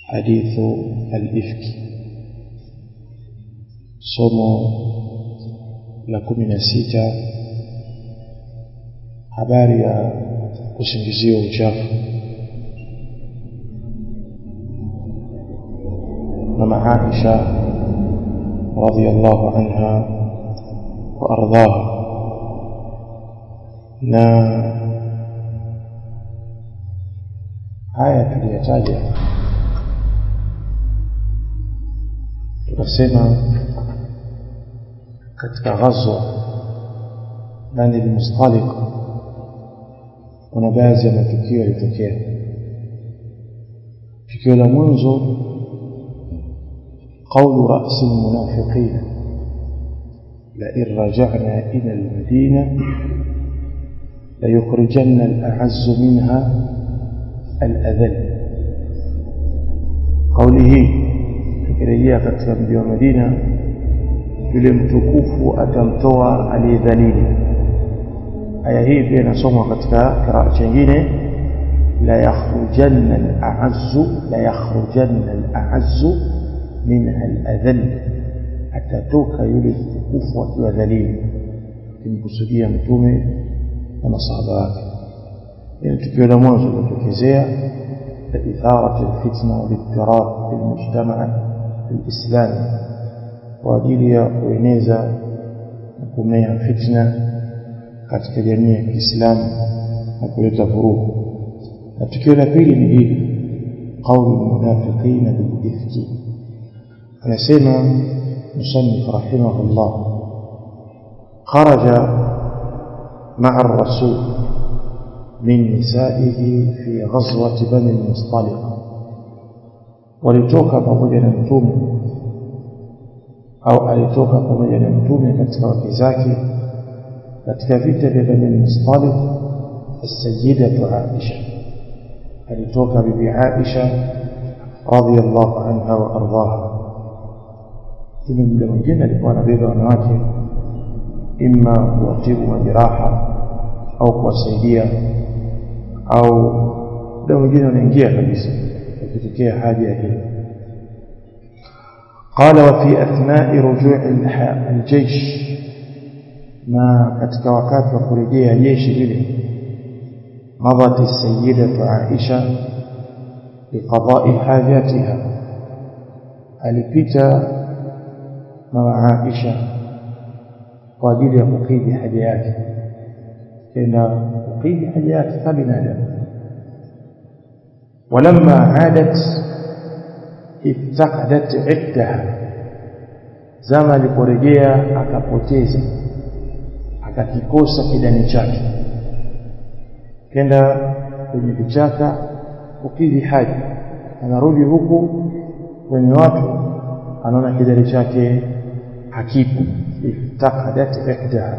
حديث الإفك somo la kumi na sita habari ya kusingiziwa uchafu mama Aisha radhiallahu anha wa ardhaha na haya tuliyataja tukasema katika ghazwa Bani al-Mustaliq kuna baadhi ya matukio yalitokea tukio la mwanzo قول رأس المنافقين لئن رجعنا إلى المدينة ليخرجن الأعز منها الأذل قوله tukirejea katika mji wa Madina yule mtukufu atamtoa aliyedhalili aya hii pia inasomwa katika kiraa chingine la yakhrujanna al-a'azzu la yakhrujanna al-a'azzu minha al-adhall atatoka yule mtukufu akiwa dhalili akimkusudia mtume na masahaba wake hili tukio la mwanzo lilotokezea لإثارة الفتنة والاضطراب في المجتمع الإسلامي وأجili ya kueneza na kumea fitna katika jamii ya Kiislamu na kuleta vurugu. Na tukio la pili ni hili qaulu almunafiqina bilifki. Anasema musannif rahimahullah kharaja ma'a ar-rasul من نسائه في غزوة بني المصطلق walitoka pamoja na mtume au alitoka pamoja na mtume katika wake zake katika vita vya Bani Mustaliq as-sayyidatu Aisha alitoka bibi Aisha radhiyallahu anha wa ardhaha Mtume muda mwingine alikuwa anabeba wanawake imma kuwatibu majeraha au kuwasaidia au muda mwingine unaingia kabisa ikitokea haja hiyo قال وفي أثناء رجوع الجيش ما katika wakati wa kurejea jeshi lile مضت السيدة عائشة لقضاء حاجاتها alipita mama Aisha kwa ajili ya kukidhi haja yake tena kukidhi haja yake kama binadamu ولما عادت افتقدت عدها zama aliporejea akapoteza akakikosa kidani chake kenda kwenye vichaka kukidhi haja anarudi huku kwenye watu anaona kidani chake hakipo iftaqadat ihdaha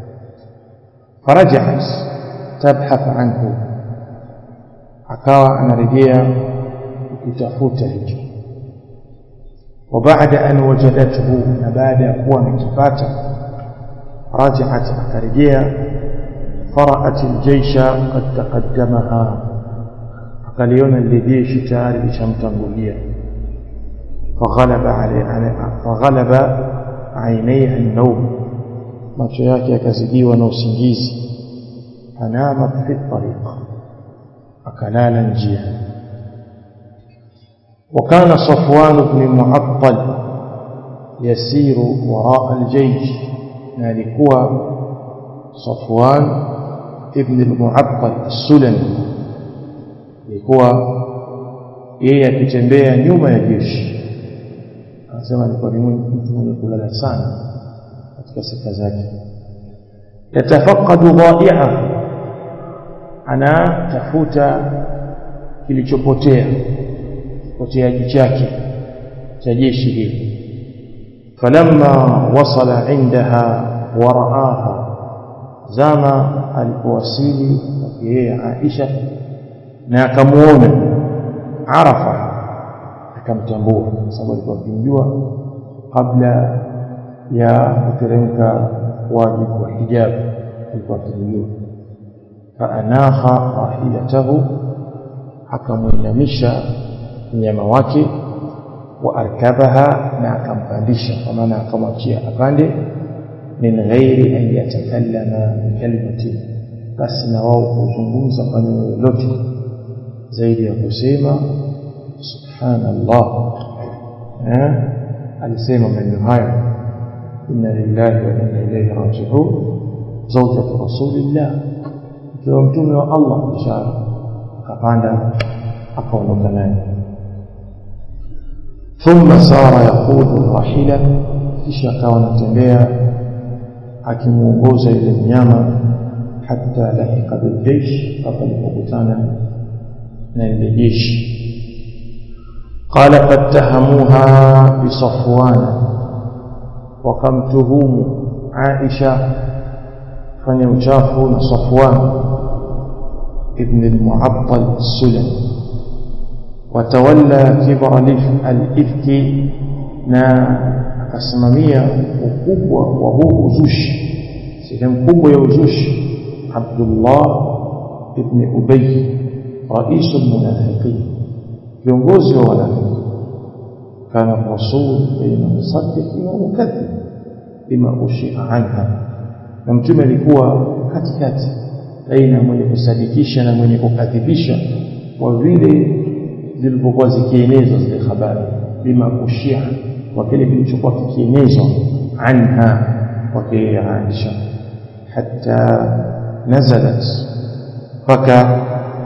فرجعت تبحث عنه akawa anarejea kutafuta hicho وبعد أن وجدته بعد kuwa amekipata رجعت akarejea فرأت الجيش قد تقدمها akaliona lile jeshi tayari lishamtangulia فغلب عليه فغلب عينيها النوم macho yake yakazidiwa na usingizi anamat fi tariq akalala njia وكان صفوان بن معطل يسير وراء الجيش نالكوا صفوان ابن المعطل السلمي alikuwa yeye akitembea nyuma ya jeshi anasema alikuwa ni mtu mwenye kulala sana katika sifa zake yatafaqadu dha'i'a anatafuta kilichopotea poteaji chake cha jeshi hili falamma wasala indaha waraaha zama alipowasili yeye Aisha na akamuona arafa akamtambua sababu alikuwa akimjua kabla ya kuteremka wajibu wa hijab alikuwa akimjua faanaha rahilatahu akamwinamisha mnyama wake wa arkabaha na akampandisha kwa maana akamwachia apande min ghairi an yatakallama bikalimatin basi na wao kuzungumza maneno yoyote zaidi ya kusema subhanallah eh alisema maneno hayo inna lillahi wa inna ilayhi raji'un zawjatu rasulillah ikiwa mtume wa Allah kisha akapanda akaondoka naye thumma sara yaqudu rahila kisha akawa anatembea akimuongoza yule mnyama hatta lahika biljeish mpaka alipokutana na lile jeshi قال فاتهموها بصفوان وقمتهم عائشة فني uchafu na Safwan ibn al-Mu'attal as-Sulami watawalla kibra al-ifki na akasimamia ukubwa wa huu uzushi sehemu kubwa ya uzushi Abdullah ibn Ubay rais al-munafiqin viongozi wa wanafiki kana rasul baina musaddiq wa mukadhib bima ushia anha na mtume alikuwa katikati baina mwenye kusadikisha na mwenye kukadhibisha kwa vile zilipokuwa zikienezwa zile habari bima ushia kwa kile kilichokuwa kikienezwa anha kwake Aisha hatta nazalat mpaka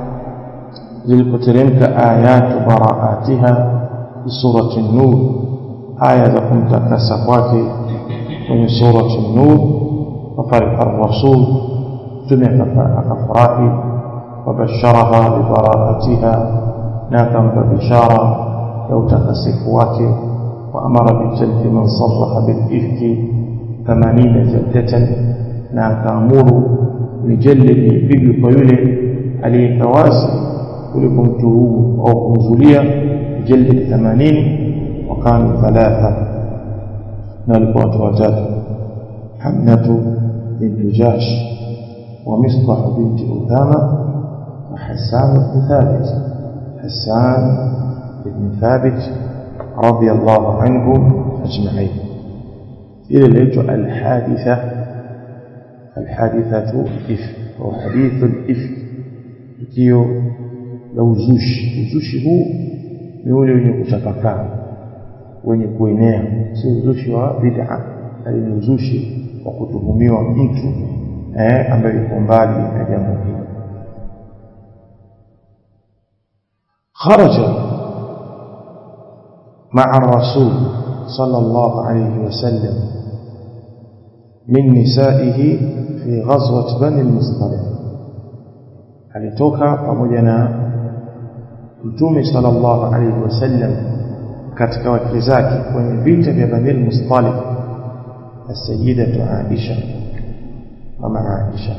zilipoteremka ayatu baraatiha fi surati an-nur aya za kumtakasa kwake kwenye surati an-nur fafariha ar-rasul mtume akafurahi wabasharaha bibaraatiha na akampa bishara ya utakasifu wake وأمر بجلد من صرح بالإفك ثمانين جلدة na akaamuru mijallidi ipigwe kwa yule aliyekawazi kuliko mtuhumu au kumzulia mijallidi 80 wakanu thalatha na walikuwa watu watatu hamnatu bintu jash wa misbah binti uthama wa hasan ibn thabit hasan ibn thabit رضي الله عنهم أجمعين إلى ليت الحادثة الحادثة إفك أو حديث الإفك tukio la uzushi uzushi huu ni ule wenye kutapakaa wenye kuenea si uzushi wa bid'a bali ni uzushi wa kutuhumiwa mtu eh, ambaye yuko mbali na jambo hili kharaja مع الرسول صلى الله عليه وسلم من نسائه في غزوة بني المصطلق alitoka pamoja na mtume sallallahu alaihi wasallam katika wake zake kwenye vita vya Bani al-Mustaliq as-sayyidatu Aisha mama Aisha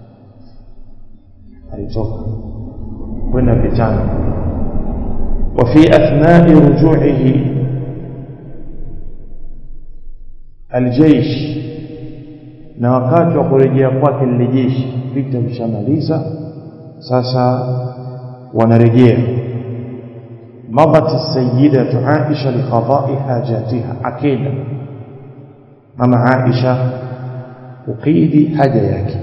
alitoka kwenda vitani وفي أثناء رجوعه الجيش na wakati wa kurejea kwake lile jeshi vita vishamaliza sasa wanarejea madat sayyidatu Aisha liqada'i hajatiha akenda mama Aisha ukidi haja yake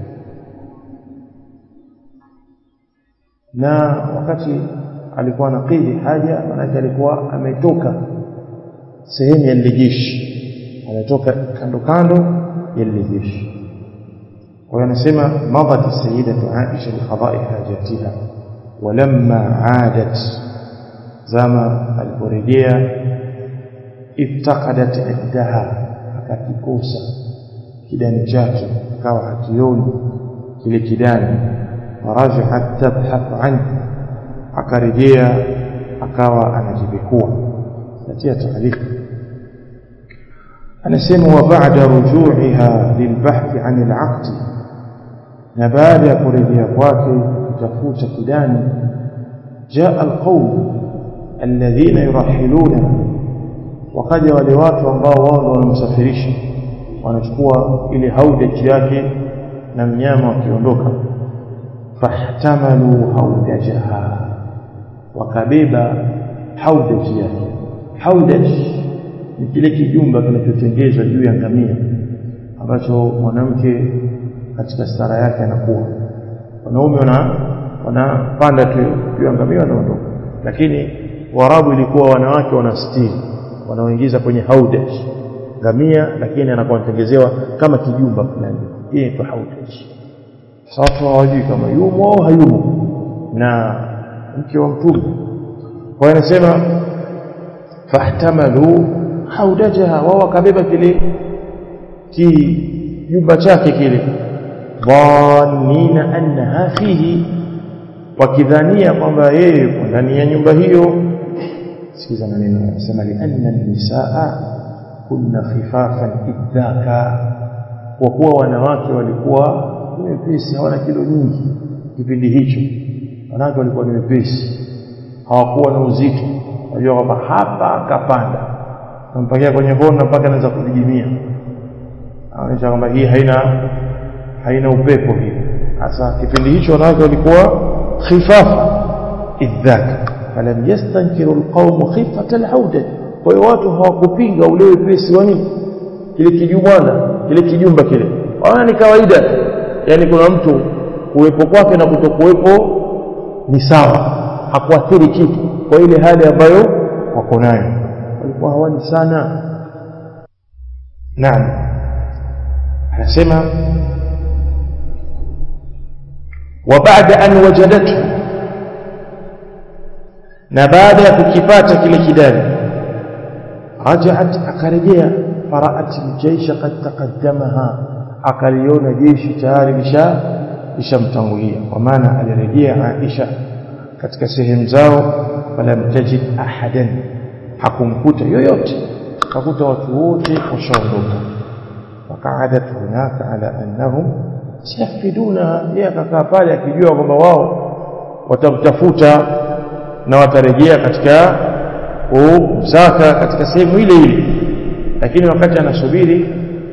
na wakati alikuwa anakidhi haja maanake alikuwa ametoka sehemu ya lile jeshi ametoka kando kando ya lile jeshi kwa hiyo anasema madat sayyidatu Aisha liqada'i hajatiha walamma aadat zama aliporejea iftaqadat iddaha akakikosa kidani chake akawa hakioni kile kidani farajahat tabhath anhu akarejea akawa anajibikua natia taarifa anasema wa ba'da ruju'iha lilbahth 'an al'aqd na baada ya kurejea kwake kutafuta kidani jaa alqawm alladhina yurahiluna wakaja wale watu ambao wao ndio wanamsafirisha wanachukua ile haudaji yake na mnyama wakiondoka fahtamalu haudajaha wakabeba haudaj yake haudaj ni kile kijumba kinachotengezwa juu ya ngamia ambacho mwanamke katika stara yake anakuwa wanaume wana wanapanda tu juu ya ngamia wanaondoka lakini warabu ilikuwa wanawake wanastiri wanaoingiza kwenye haudaj ngamia lakini anakuwa anatengezewa kama kijumba fulani hii inaitwa haudaj sasa hawajui kama yumo au hayumo na mke wa mtume kwa anasema fahtamalu haudajaha wao wakabeba kile kijumba chake kile dhannina annaha fihi wakidhania kwamba yeye yuko ndani ya nyumba hiyo sikiza maneno anasema lianna nisaa kunna khifafan idhaka kwa kuwa wanawake walikuwa ni wepesi hawana kilo nyingi kipindi hicho wanawake walikuwa ni wepesi hawakuwa na uzito unajua kwamba hapa akapanda nampakia kwenye kona mpaka anaweza kujijimia anaonyesha kwamba hii haina haina upepo hii hasa kipindi hicho wanawake walikuwa khifafa idhaka falam yastankiru alqawm khifata alhauda kwa hiyo watu hawakupinga ule wepesi wa nini kile kijumwana kile kijumba kile wana ni kawaida yani kuna mtu kuwepo kwake na kutokuwepo ni sawa hakuathiri kitu kwa ile hali ambayo wako nayo walikuwa hawani sana naam anasema وبعد أن وجدته na baada ya kukipata kile kidari raja'at akarejea faraat aljaysha qad taqaddamaha akaliona jeshi tayari lisha lishamtangulia kwa maana alirejea Aisha katika sehemu zao falam tajid ahadan hakumkuta yoyote akakuta watu wote washaondoka waqa'adat hunaka ala annahum sayafiduna yeye akakaa pale akijua kwamba wao watamtafuta na watarejea katika kumsaka katika sehemu ile ile lakini wakati anasubiri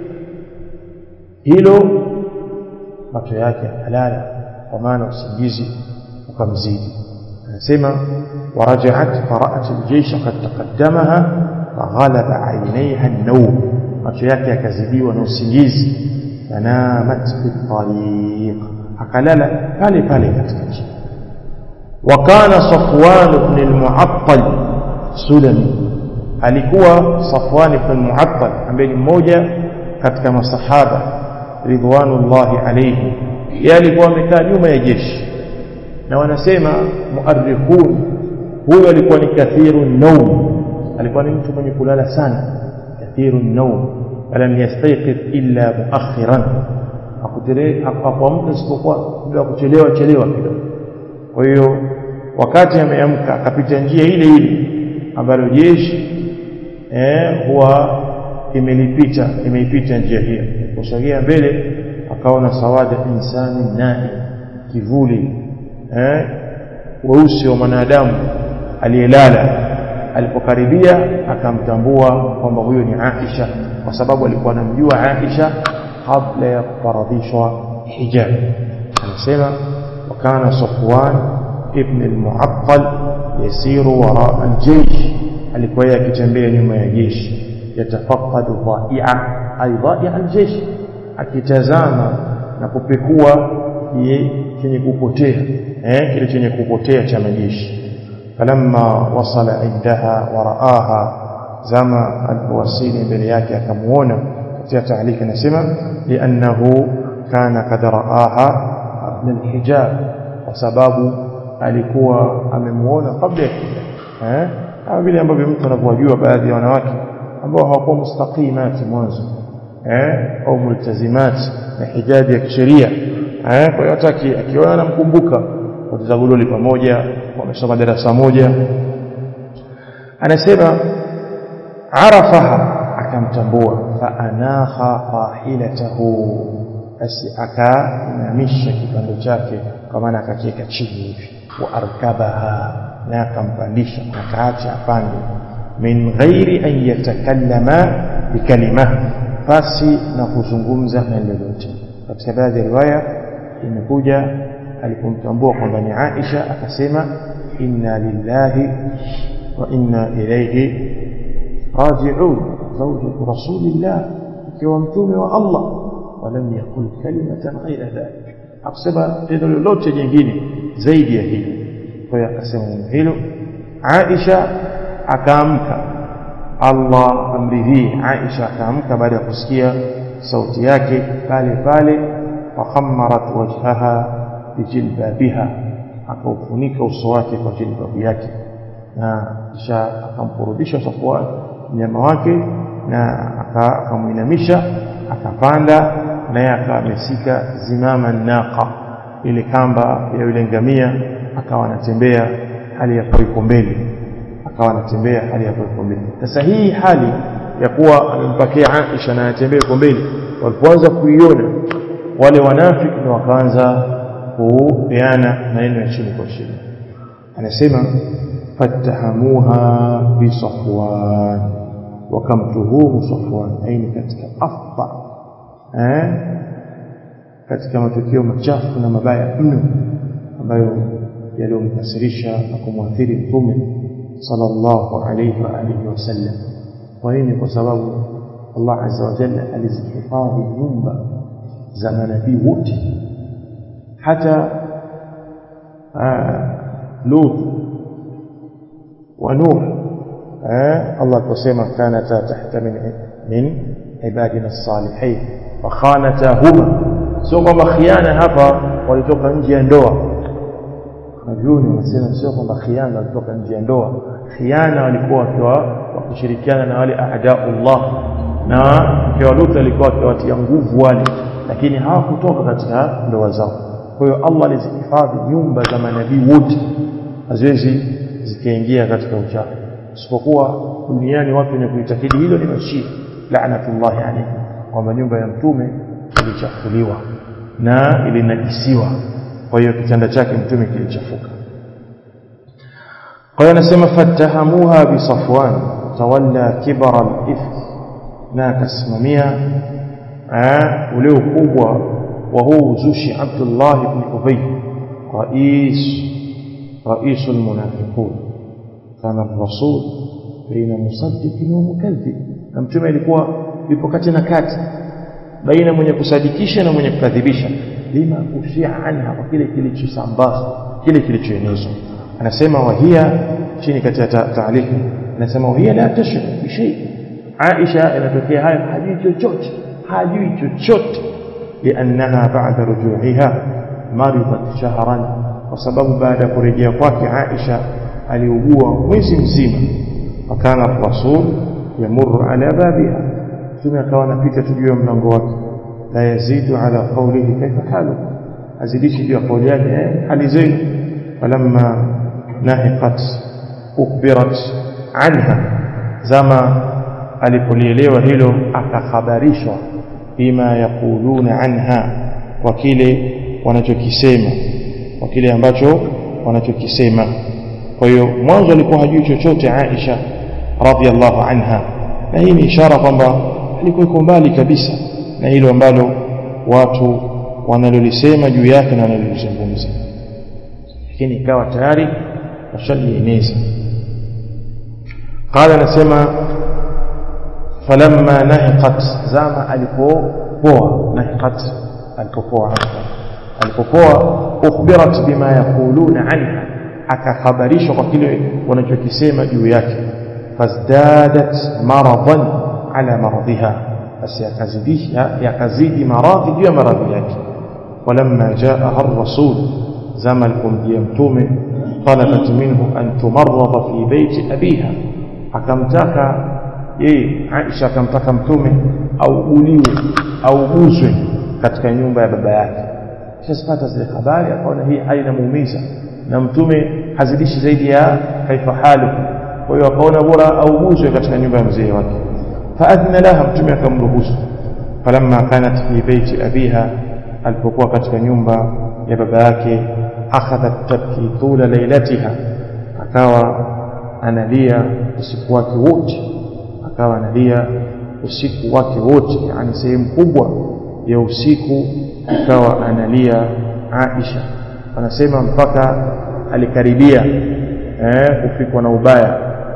hilo macho yake halala kwa maana usingizi ukamzidi anasema warajaat faraat aljeysha qad taqaddamaha faghalaba aynaiha an-nawm macho yake yakazidiwa na usingizi fanamat fi tariq akalala pale pale katika njia وكان صفوان بن المعطل سلمي alikuwa Safwan ibn al-Mu'attal ambaye ni mmoja katika masahaba ridwanullahi alayhi yeye alikuwa amekaa nyuma ya jeshi na wanasema muarrikhun huyo alikuwa ni kathiru naum alikuwa ni mtu mwenye kulala sana kathiru naum falam yastayqid illa muakhiran hakuamka isipokuwa muda wa kuchelewa chelewa kidogo kwa hiyo wakati ameamka akapita njia ile ile ambayo jeshi eh huwa imelipita imeipita njia hiyo kusogea mbele akaona sawada insani naim kivuli eh weusi wa mwanadamu aliyelala alipokaribia akamtambua kwamba huyo ni Aisha kwa sababu alikuwa anamjua Aisha kabla ya kufaradhishwa hijab anasema وكان صفوان ابن المعطل يسير وراء الجيش alikuwa akitembea nyuma ya jeshi yatafaqadu dhaia ay dhaia aljeshi akitazama na kupekua chenye kupotea eh kile chenye kupotea cha majeshi falamma wasala indaha wa raaha zama alipowasili mbele yake akamuona katika taalika nasema liannahu kana kad raaha qabla alhijab kwa sababu alikuwa amemuona kabla ya hijab eh kama vile ambavyo mtu anavyojua baadhi ya wanawake ambao hawakuwa mustaqimati mwanzo eh au multazimati na hijabi ya kisheria eh kwa hiyo hata akiona anamkumbuka watazaguloli pamoja wamesoma darasa moja anasema arafaha akamtambua fa anaha rahilatahu basi akainamisha kipando chake kwa maana akakiweka chini hivi wa arkabaha na akampandisha akaacha apande min ghairi an yatakallama bikalima basi na kuzungumza na lolote katika baadhi ya riwaya imekuja alipomtambua kwamba ni Aisha akasema inna lillahi wa inna ilayhi raji'un zawjatu rasulillah ikiwa mtume wa Allah walam yakul kalimatan ghaira dhalik akusema tendo lolote jingine zaidi ya hilo kwa hiyo akasema neno hilo Aisha akaamka Allah amridhii Aisha akaamka baada ya kusikia sauti yake pale pale fakhammarat wajhaha bijilbabiha akaufunika uso wake kwa jilbabu yake na kisha akamkurudisha Safwan mnyama wake na akamuinamisha akapanda naye akamesika zimama naqa ile kamba ya yule ngamia akawa anatembea hali ya kuwa mbele akawa anatembea hali ya kuwa mbele sasa hii hali ya kuwa amempakia Aisha na anatembea kwa mbele walipoanza kuiona wale wanafiki na wakaanza kupeana maneno ya chini kwa chini anasema fatahamuha bi Safwan wakamtuhumu Safwan aini katika afdha eh katika matukio machafu na mabaya mno ambayo yaliyomkasirisha na kumwathiri mtume sallallahu alayhi wa alihi wasallam kwa nini kwa sababu Allah azza wa jalla alizihifadhi nyumba za manabii wote hata Lut wa Nuh Allah kusema kanata tahta min min ibadina as-salihin wa khanatahuma sio kwamba khiana hapa walitoka nje ya ndoa Wanavyuoni wanasema sio kwamba khiana walitoka nje ya ndoa khiana walikuwa wakiwa wakishirikiana na wale ahdaullah na mke wa Lut alikuwa akiwatia nguvu wale lakini hawakutoka katika ndoa zao kwa hiyo Allah alizihifadhi nyumba za manabii wote haziwezi zikaingia katika uchafu isipokuwa duniani watu wenye kuitakidi hilo ni mashia laanatullahi alayhi kwamba nyumba ya mtume ilichafuliwa na ilinajisiwa kwa hiyo kitanda chake mtume kilichafuka kwa hiyo anasema fatahamuha bi Safwan tawalla kibara al-ifk na akasimamia ule ukubwa wa huu uzushi Abdullah ibn Ubay rais rais almunafiqun kana الرسول بين مصدق ومكذب na mtume alikuwa yupo kati na kati baina mwenye kusadikisha na mwenye kukadhibisha lima ushia anha kwa kile kilichosambazwa kile kilichoenezwa anasema wahia chini katika taaliki anasema wahia la tashrik bi shay Aisha inatokea hayo hajui chochote hajui chochote liannaha ba'da ruju'iha maridat shahran kwa sababu baada ya kurejea kwake Aisha aliugua mwezi mzima fakana rasul yamurru ala babiha mtume akawa anapita tu juu ya mlango wake la yazidu ala qawlihi kaifa halu azidishi juu ya kauli yake hali zenu falamma nahiqat ukbirat anha zama alipolielewa hilo akakhabarishwa bima yaquluna anha kwa kile wanachokisema kwa kile ambacho wanachokisema kwa hiyo mwanzo alikuwa hajui chochote Aisha radhiallahu anha na hii ni ishara kwamba alikuwa iko mbali kabisa na hilo ambalo watu wanalolisema juu yake na wanalolizungumza lakini ikawa tayari washalieneza qala anasema falamma nahiqat zama alipopoa nahiqat alipopoa alipopoa ukhbirat bima yaquluna anha akakhabarishwa kwa kile wanachokisema juu yake fazdadat maradan ala maradhiha basi yakazidisha yakazidi maradhi juu ya maradhi yake walamma jaaha ar-rasul zama alipomjia mtume talabat minhu an tumarrada fi baiti abiha akamtaka yeye Aisha akamtaka mtume auguliwe auguzwe katika nyumba ya baba yake kisha zile habari akaona hii hali inamuumiza na mtume hazidishi zaidi ya kaifa halu kwa hiyo akaona bora auguzwe katika nyumba ya mzee wake faadhina laha mtume akamruhusu falamma kanat fi baiti abiha alipokuwa katika nyumba ya baba yake akhadhat tabki tula lailatiha akawa analia usiku wake wote akawa analia usiku wake wote yani sehemu kubwa ya usiku akawa analia Aisha anasema mpaka alikaribia eh, kufikwa na ubaya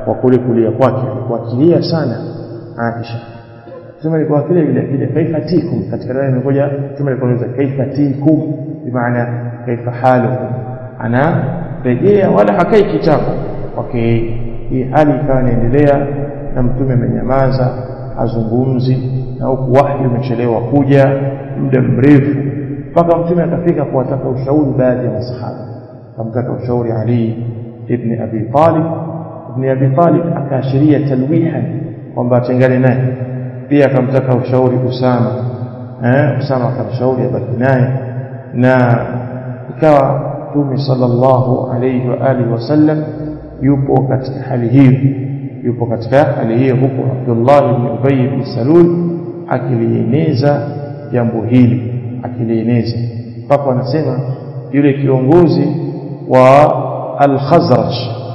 kwa kule kulia kwake alikuwa akilia sana Aisha sema alikuwa kile vile kile kaifa tikum katika riwaya imekuja sema alikuwa anauliza kaifa tikum bimaana kaifa halukum ana rejea wala hakai kitako okay hii hali ikawa inaendelea na mtume amenyamaza hazungumzi na huku wahyi umechelewa kuja muda mrefu mpaka mtume akafika kuwataka ushauri baadhi ya masahaba akamtaka ushauri Ali ibn Abi Talib ibn Abi Talib akaashiria talwihan kwamba atengane naye pia akamtaka ushauri Usama eh Usama akamshauri abaki naye na ikawa Mtume sallallahu alayhi wa alihi wasallam yupo katika hali hiyo yupo katika hali hiyo huko Abdullah ibn Ubay ibn Salul akilieneza jambo hili akilieneza mpaka anasema yule kiongozi wa al-Khazraj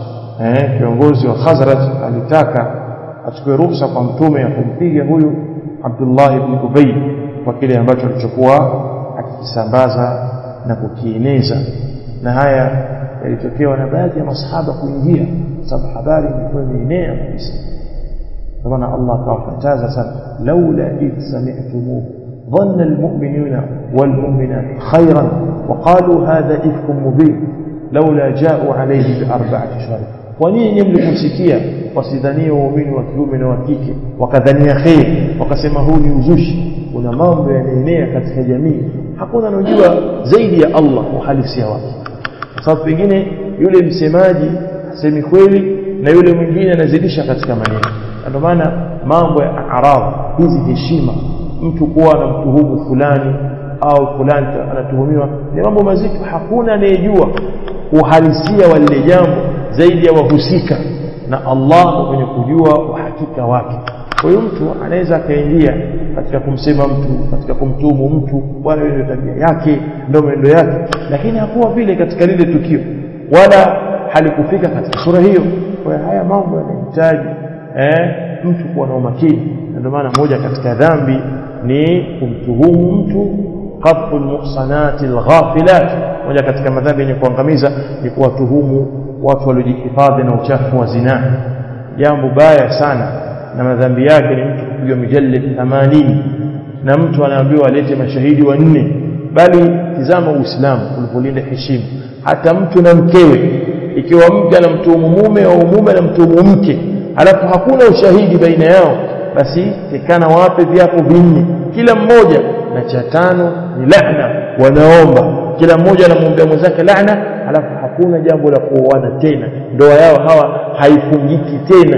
eh kiongozi wa Khazraj alitaka achukue ruhusa kwa mtume ya kumpiga huyu Abdullah ibn Ubay kwa kile ambacho alichokuwa akikisambaza na kukieneza na haya yalitokewa na baadhi ya masahaba kuingia sababu habari ilikuwa imeenea kabisa kwa maana Allah akawakataza sana laula id sami'tumuhu ظن المؤمنون والمؤمنات خيرا وقالوا هذا إفك مبين لولا جاءوا عليه بأربعة شهور ونين mliposikia wasidhanie waumini wa kiume na wa kike wakadhania kheri wakasema huu ni uzushi kuna mambo yanaenea katika jamii hakuna anajua zaidi ya Allah uhalisia wake kwa sababu pengine yule msemaji hasemi kweli na yule mwingine anazidisha katika maneno ndio maana mambo ya aradhi hizi heshima mtu kuwa anamtuhumu fulani au fulani anatuhumiwa ni mambo mazito hakuna anayejua uhalisia wa lile jambo zaidi ya wahusika na Allah mwenye kujua uhakika wake kwa hiyo mtu anaweza akaingia katika kumsema mtu katika kumtuhumu mtu bwana ndio tabia yake ndio mwenendo yake lakini hakuwa vile katika lile tukio wala halikufika katika sura hiyo kwa hiyo haya mambo yanahitaji eh, mtu kuwa na umakini ndio maana moja katika dhambi ni kumtuhumu mtu qadfu almuhsanati alghafilat moja katika madhambi yenye kuangamiza ni kuwatuhumu watu waliojihifadhi na uchafu wa zinaa jambo baya sana na madhambi yake ni mtu kupigwa mijallid 80 na mtu anaambiwa alete mashahidi wanne bali tizama uislamu ulipolinda heshima hata mtu na mkewe ikiwa mke anamtuhumu mume au mume anamtuhumu mke alafu hakuna ushahidi baina yao basi tekana wape viapo vinne kila mmoja na cha tano ni lahna wanaomba kila mmoja anamwombea mwenzake lahna alafu hakuna jambo la kuoana tena ndoa yao hawa haifungiki tena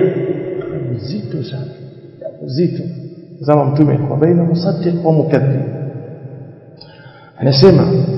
zito sana zito zama mtume kwa baina musaddiq wa mukadhib anasema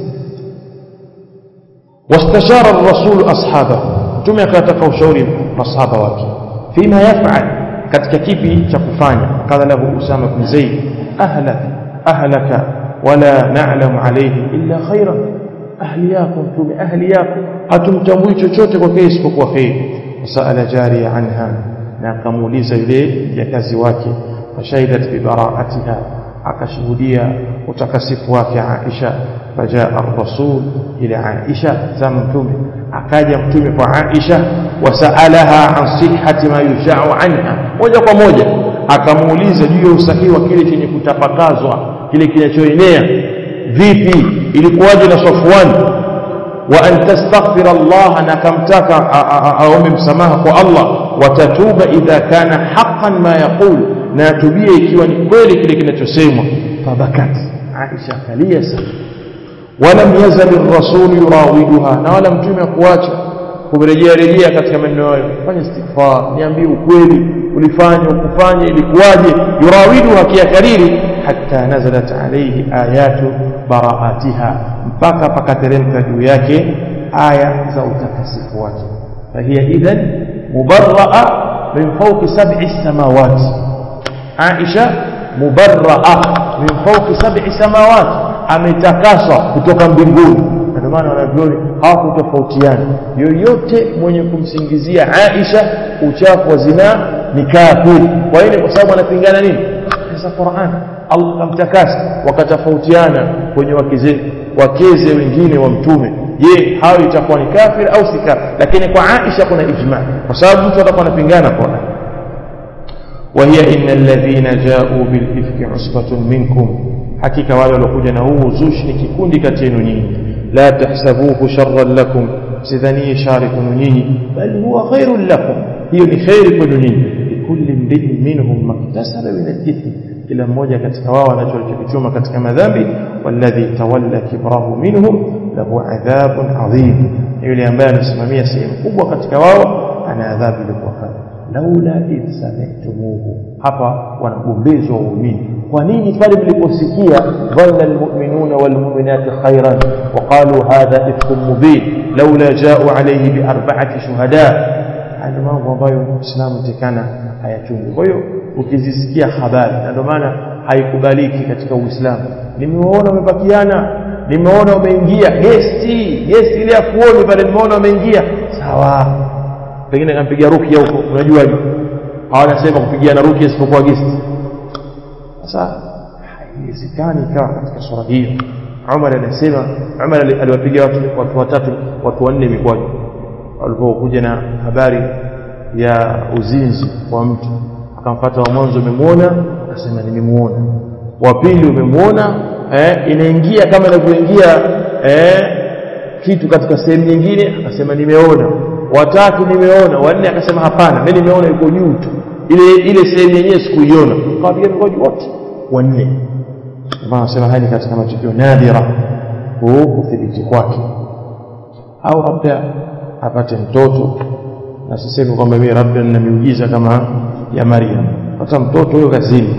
wastashara ar-rasul ashabahu mtume akataka ushauri masahaba wake fima yaf'al katika kipi cha kufanya qala lahu usama bin zaid ahlak ahlaka wala na'lamu alayhi illa khairan ahli yako mtume ahli yako hatumtambui chochote kwa kile isipokuwa khair wasala jariya anha na akamuuliza yule jakazi wake fashahidat bi bara'atiha akashuhudia utakasifu wake Aisha fajaa ar-rasul ila Aisha zama mtume akaja mtume kwa Aisha wasaalaha an sihhati ma yusha'u anha moja kwa moja akamuuliza juu ya usahihi wa kile chenye kutapakazwa kile kinachoenea vipi ilikuwaje na Safwan wa an tastaghfira Allah na kamtaka aombe msamaha kwa Allah watatuba idha kana haqqan ma yaqul na tubie ikiwa ni kweli kile kinachosemwa fabakat Aisha kalia sana ولم يزل الرسول يراودها na wala mtume kuacha kurejea rejea katika maneno hayo fanya istighfar niambie ukweli ulifanya ukufanya ilikuwaje yurawiduha kiakariri hatta nazalat alayhi ayatu baraatiha mpaka pakateremka juu yake aya za utakasifu wake fahiya idhan mubarraa min fawqi sab'i samawati Aisha mubarraa min fawqi sab'i samawati ametakaswa kutoka mbinguni ndio maana wanavyoni hawakutofautiana yoyote mwenye kumsingizia Aisha uchafu wa zinaa ni kafiri kwa hiyo kwa sababu anapingana nini sasa Qur'an Allah kamtakasa wakatofautiana kwenye wakeze wakeze wengine wa mtume je hao itakuwa ni kafir au si kafir lakini kwa Aisha kuna ijma kwa sababu mtu atakuwa anapingana kwa وهي إن الذين جاءوا بالإفك عصبة منكم حقيقة wale waliokuja na huu uzushi ni kikundi kati yenu nyinyi la tahsabuhu sharran lakum sidhanie shari kwenu nyinyi bal huwa khairun lakum hiyo ni khairi kwenu nyinyi likulli mri'in minhum maktasaba min al-ithm kila mmoja katika wao anachokichuma katika madhambi walladhi tawalla kibrahu minhum lahu adhabun adhim yule ambaye anasimamia sehemu kubwa katika wao ana adhabu ilikuwa kali laula idh sami'tumuhu hapa wanagombezwa waumini kwa nini pale mliposikia dhanna almu'minuna walmu'minati khairan wa qalu hadha ifkum mubin laula ja'u alayhi bi arba'ati shuhada haya mambo ambayo Uislamu tekana hayachungi kwa hiyo ukizisikia habari na ndio maana haikubaliki katika Uislamu nimewaona wamebakiana nimeona wameingia gesti gesti ile ya kuoni pale nimeona wameingia sawa pengine kampiga rukia huko unajuaje hawanasema kupigiana rukia isipokuwa gesti sasa haiwezekani ikawa katika sura hiyo Umar anasema Umar aliwapiga watu watu watatu watu wanne mikwaju walipokuja na habari ya uzinzi wa mtu akamfuata wa mwanzo umemwona akasema nimemuona wa pili umemwona eh, inaingia kama inavyoingia eh, kitu katika sehemu nyingine akasema nimeona watatu nimeona wanne akasema hapana mimi nimeona yuko juu tu ile ile sehemu yenyewe sikuiona kawapiga mikojo wote wanne kama anasema haya ni katika matukio nadira kuthibiti kwake au labda apate mtoto na sisemi kwamba mimi labda nina miujiza kama ya Maryam hata mtoto huyo kazini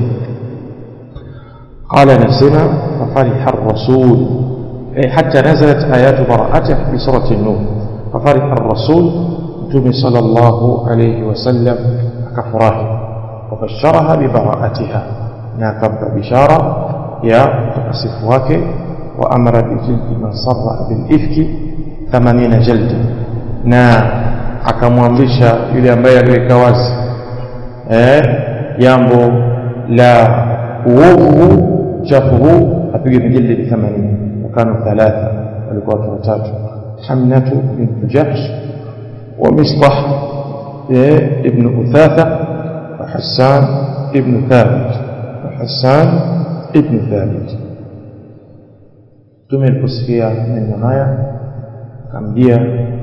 قال نسمع ففرح الرسول حتى نزلت آيات براءته في سورة النور ففرح الرسول متوم صلى الله عليه وسلم كفراه وبشرها ببراءتها ناكب بشارة يا تقصف وأمر بجلد من صرع بالإفك ثمانين جلدا na akamwamrisha yule ambaye aliweka wazi eh, jambo la uovu uchafu huu apige vijildi 80 wakano thalatha walikuwa watu watatu hamnatu bint jahsh ومصطح ابن أثاثة وحسان ابن ثابت وحسان ابن ثابت tume aliposikia maneno haya akamjia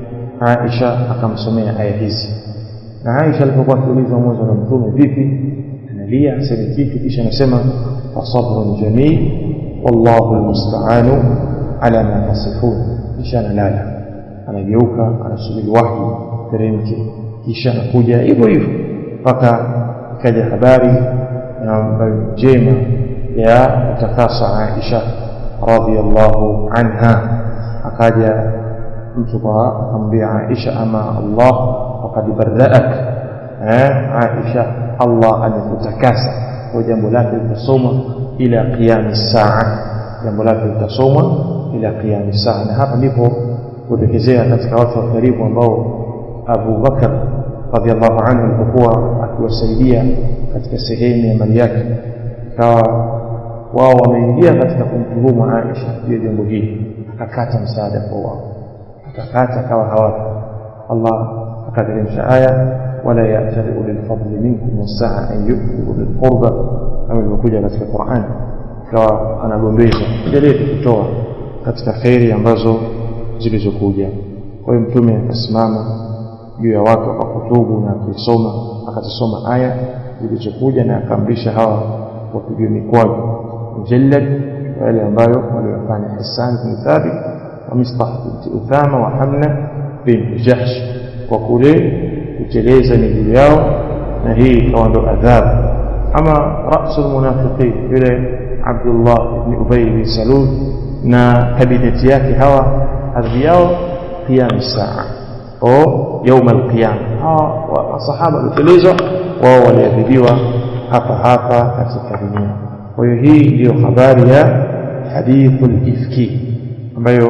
Aisha akamsomea aya hizi na Aisha alipokuwa akiulizwa mwanzo na mtume vipi analia aseme kitu kisha anasema fasabrun jamil wallahu almusta'anu ala ma tasifun kisha analala anageuka anasubiri wahi teremke kisha anakuja hivyo hivyo mpaka ikaja habari ambayo njema ya kutakasa Aisha radhiallahu anha akaja mtu kwa akamwambia Aisha ama Allah faqad barra'ak eh Aisha Allah amekutakasa kwa jambo lake litasoma ila qiyam saa jambo lake litasoma ila qiyam saa na hapa ndipo kutokezea katika watu wa karibu ambao Abu Bakar radhiallahu anhu alipokuwa akiwasaidia katika sehemu ya mali yake ikawa wao wameingia katika kumtuhumu Aisha juu ya jambo hili akakata msaada kwa wao akakata akawa hawapo Allah akateremsha aya wala ya'tali ulil fadli minkum wasaa an yu'tu ulil qurba kama ilivyokuja katika Qur'an ikawa anagombeza endelee kutoa katika khairi ambazo zilizokuja kwa hiyo mtume akasimama juu ya watu akakutubu na akisoma akazisoma aya zilizokuja na akaamrisha hawa wapigwe mikwaju mujallad wale ambayo waliwafanya Hassan bin Thabit wa Mistah binti Uthama wa Hamna bin Jahsh kwa kule kuteleza miguu yao na hii ikawa ndo adhabu ama rasul munafiqin yule Abdullah ibn Ubay bin Salul na kabineti yake hawa adhabu yao qiyam saa au يوم القيامة hawa masahaba walitelezwa wao waliadhibiwa hapa hapa katika dunia kwa hiyo hii ndiyo habari ya hadithul ifki ambayo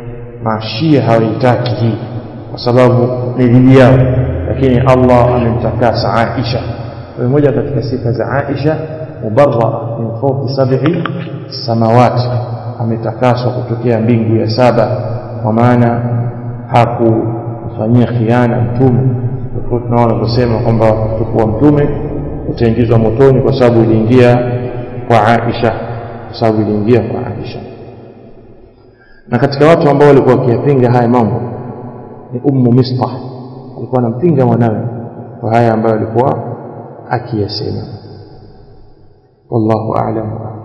mashia hawaitaki hii kwa sababu ni dhidi yao lakini Allah amemtakasa Aisha kwa moja katika sifa za Aisha mubarra min fawqi sab'i samawati ametakaswa kutokea mbingu ya saba kwa maana hakufanyia khiana mtume tofauti na wanavyosema kwamba kutokuwa mtume utaingizwa motoni kwa sababu iliingia kwa Aisha kwa sababu iliingia kwa Aisha na katika watu ambao walikuwa wakiyapinga haya mambo ni ummu mistah alikuwa anampinga mwanawe kwa haya ambayo alikuwa akiyasema wallahu a'lam